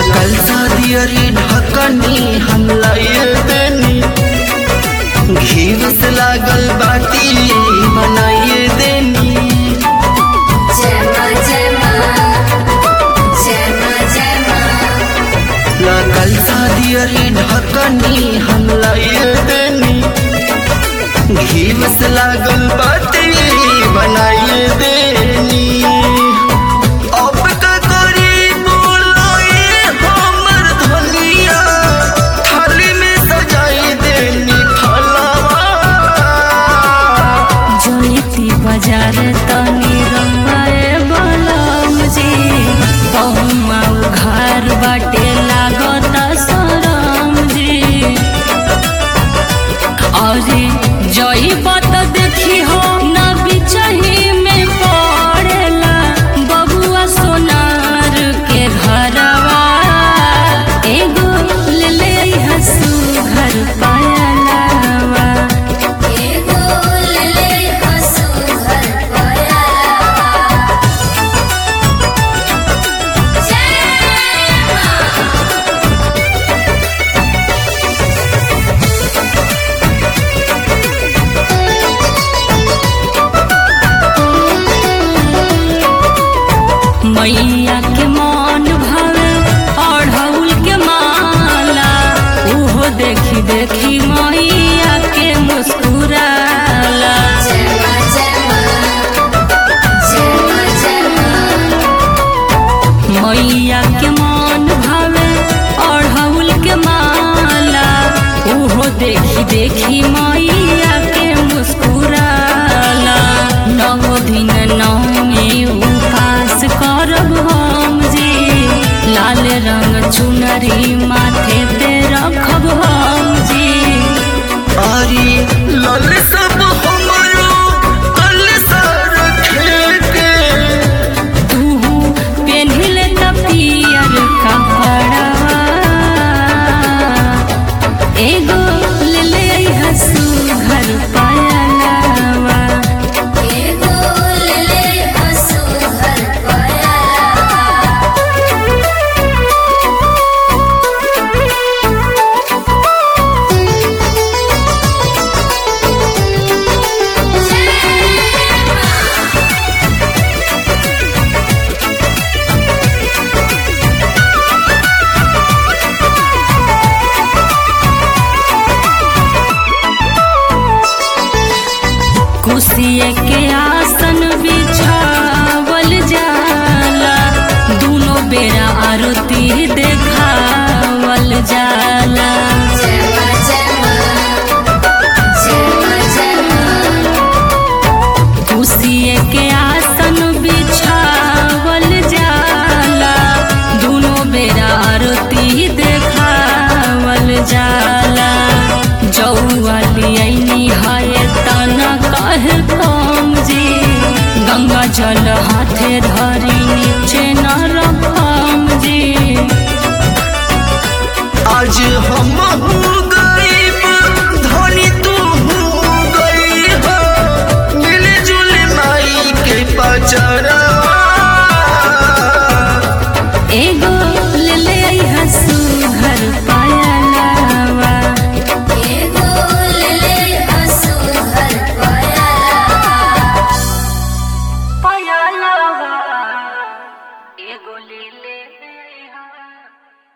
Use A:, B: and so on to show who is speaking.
A: कल शादियरी ढकनी हम लाइए देनी घीव से लागल बाटी बनाइए देनी
B: जय माँ जय माँ जय माँ जय माँ
A: कल शादियरी ढकनी हम लाइए देनी घीव से लागल बाटी बनाइए देनी अब का करी बोलोए हमर धनिया थाली में सजाई देनी फलवा
B: जोनीती बाजार तनी रंगाए बलम जी बहुमा घर बाटे लागत सरम जी अरे जई बात देखी हो ना बिचही में पड़ेला बबुआ सोनार के घरवा एगो ले ले हसू घर पायलावा एगो ले ले हसू घर पायलावा जय माँ मैया के मन भावे अढ़ौल के माला उहो देखी देखी मैया के मुस्कुराला मैया के मन भावे अढ़ौल के माला उहो देखी देखी मैया के मुस्कुराला नौ दिन नौमी उपास करब हम जी लाल रंग चुनरी माथे पे रखब हम जी
A: आरी लल सब हमरो कल सर के
B: तू पेन्हिले त पियर कपड़ा एगो ले ले हसू घर पायलावा एगो ले ले हसू घर पायलावा कुसिए के आसन बिछावल जाला दोनों बेरा आरती देखावल जाला कुसिए के आसन बिछावल जाला दोनों बेरा आरती देखावल जाला जौवाली ऐनी है तना कहे कम जी गंगा जल हाथे धरी नीचे न रखम जी
A: आज हम हो गरीब धनी तू हो गई हो मिलजुल माई के पचरवा
B: एगो ले ले हसू